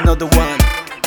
another one.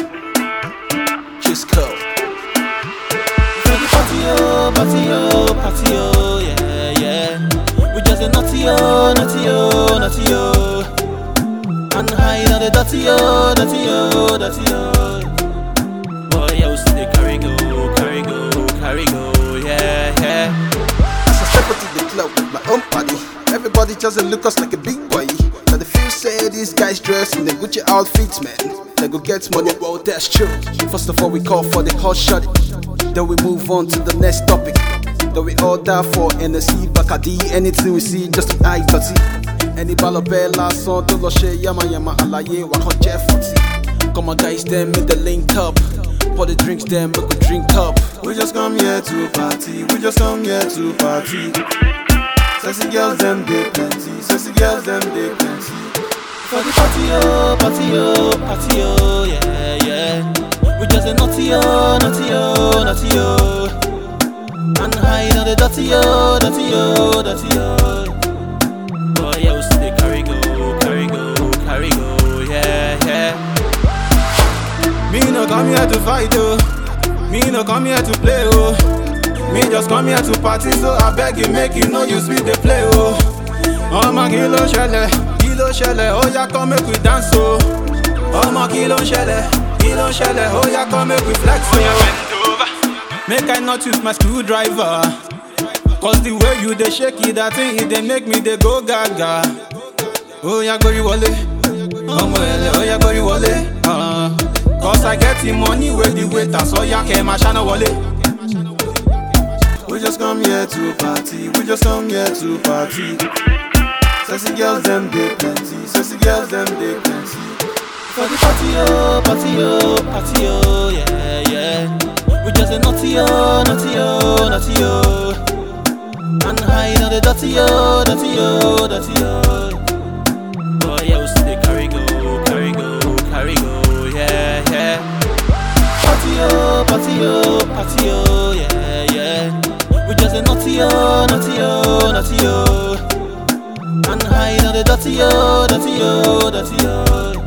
Just go. For the party, oh, party, oh, party, oh, yeah, yeah. We just a naughty, oh, naughty, oh, naughty, oh. And hide on the dirty, oh, dirty, oh, dirty, oh. Boy, yeah, we still dey carry go, carry go, carry go, yeah, yeah. As I step into the club with my own party, everybody just dey look us like a big boy. Now the feel say these guys dress in the Gucci outfits, man. They go get money, well that's true. First of all, we call for the hot shot. Then we move on to the next topic. Then we order for NSC, Bacardi, anything we see, just the eye dirty. Any balabella song, tó lọ ṣe yama yama àlàyé wa kan jẹ́ fọ́tì. Come on guys, then make the link up. Pour the drinks, then make we drink up. We just come here to party, we just come here to party. Sexy girls, them they plenty. Sexy girls, them they plenty. For the party, oh, party, oh, party, oh, yeah, yeah. We just a naughty, oh, naughty, oh, naughty, oh. And hide on the dirty, oh, dirty, oh, dirty, oh. Boy, yeah, we still dey carry go, carry go, carry go, yeah, yeah. Me no come here to fight oh. Me no come here to play oh. Me just come here to party so I beg you make you know you sweet the play oh. Ọmọ kí ló ṣẹlẹ̀? Kí ló ṣẹlẹ̀? Ó yá come make we dance oh. Ọmọ kí ló ṣẹlẹ̀? Kí ló ṣẹlẹ̀? Ó yá come make we flex oh. Make I not use my screwdriver. Cause the way you dey shake it, that thing it dey make me dey go gaga. Ó yá gbórí wọlé. Ọmọ ẹlẹ́ ó yá gbórí wọlé. Uh, Cause I get the money wey the waiter sọ yá kẹ́ máa ṣáná wọlé. We just come here to party. We just come here to party. Sexy girls, them they plenty. Sexy girls, them they plenty. For the party, oh, party, oh, party, oh, yeah, yeah. We just a naughty, oh, naughty, oh, naughty, oh. And hide on the dirty, oh, dirty, oh, dirty, oh. Boy, yeah, we still dey carry go, carry go, carry go, yeah, yeah. Party, oh, party, oh, party, oh, yeah, yeah. We just a naughty, oh, naughty, oh, naughty, oh. And hide on the dirty, oh, dirty, oh, dirty, oh.